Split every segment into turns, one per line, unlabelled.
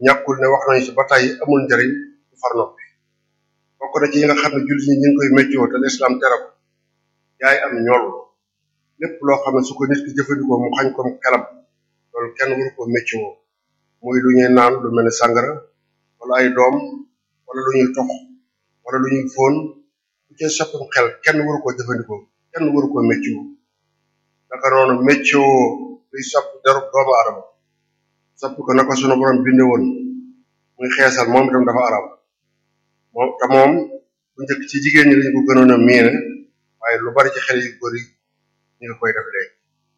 ñàkkul ne wax nañu ci ba tey amul njariñ du far noppi bokk na ci yi nga xam ne jullit ñi ñu ngi koy méccoo te lislaam tere ko jaay am ñool lépp loo xam ne su ko nit ki jëfandikoo mu xañ ko xelam loolu kenn waru ko méccoo muy lu ñuy naan lu mel ne sàngara wala ay doom wala lu ñuy tox wala lu ñuy fóon lu ci soppam xel kenn waru koo jëfandikoo kenn waru koo méccoo naka noonu méccoo luy sopp derub doomu aadama sopp ko naka sunu borom binde woon muy xeesal moom itam dafa arab moom te moom bu njëkk ci jigéen ñi lañu ko gënoon a miine waaye lu bari ci xel yu góor yi ñi nga koy def léegi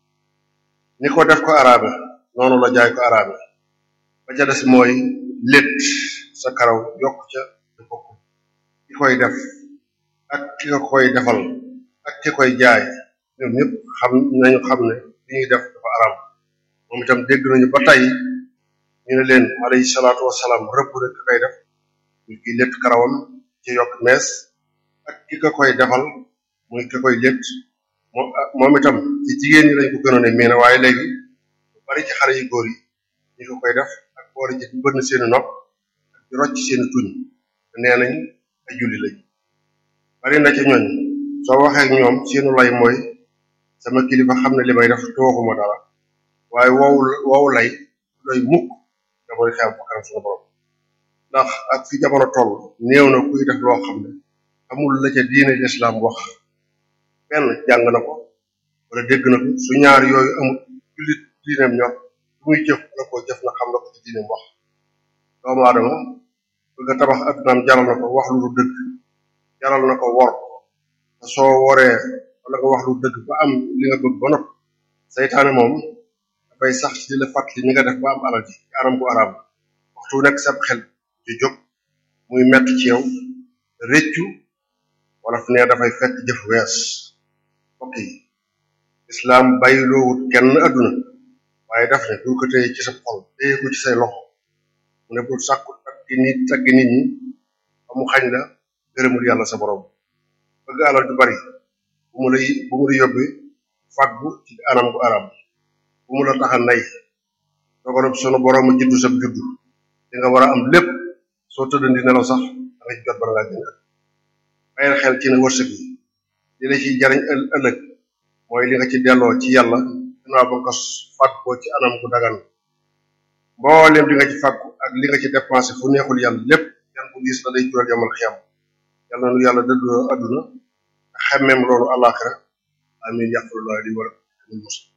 ni ko def ko arabe noonu la jaay ko arabe ba ca des mooy létt sa karaw yokk ca di bokk ki koy def ak ki nga koy defal ak ki koy jaay ñoom ñëpp xam nañu xam ne li ñuy def dafa araam moom itam dégg nañu ba tey ñu ne leen alayhi salaatu wasalaam rëbb rek ki koy def muy ki létt karawam ci yokk mees ak ki ka koy defal muy ki koy létt moom moom itam ci jigéen ñi lañ ko gënoon a miine waaye léegi lu bari ci xale yu góor yi ñi ko koy def ak boole ci di bënn seeni nopp ak di rocc seeni tuñ te nee nañ ay julli lañ bari na ci ñooñ soo waxee ak ñoom seenu lay mooy sama kilifa xam ne li may def tooxuma dara waaye woowu woowu lay doy mukk da mooy xew ba kanam suñu borom ndax ak fi jamono toll néew na kuy def loo xam ne amul la ca diine lislaam wax benn jàng na ko wala dégg na ko su ñaar yooyu amul jullit diineem ñor lu muy jëf la ko jëf na xam na ko ci diineem wax doomu aadama bëgg a tabax addunaam jaral na ko wax lu du dëgg jaral na ko wor te soo woree wala nga wax lu dëgg ba am li nga bëgg ba nopp saytaane moom dafay sax ci di la fàttali ni nga def ba am alal ji ci anam gu araam waxtu nekk sab xel ci jóg muy mett ci yow réccu wala fu ne dafay fekk jëf wees mbokk yi islaam bàyyiloowut kenn adduna waaye daf ne bul ko téye ci sa xol téye ko ci say loxo mu ne bul sàkku takki nit takki nit ñi ba mu xañ la gërëmul yàlla sa borom bëgg alal ju bari bu mu lay bu mu la yóbbe fàggu ci anam gu aram bu mu la taxa nay dogalub sunu borom a juddu sab juddu di nga war a am lépp soo tëddandi nelaw sax da nga ci jot bala ngaa jënd bàyyil xel ci ne wërsëg yi li la ciy jariñ ëllëg mooy li nga ci delloo ci yàlla dinaa ba ko fàggoo ci anam gu dagan mboolem di nga ci fàggu ak li nga ci dépensé fu neexul yàlla lépp yan bu diis la day jural yamal xiyam yàlla nu yàlla dëddu adduna xemmeem loolu àllaaxira amin yàqulullah li war a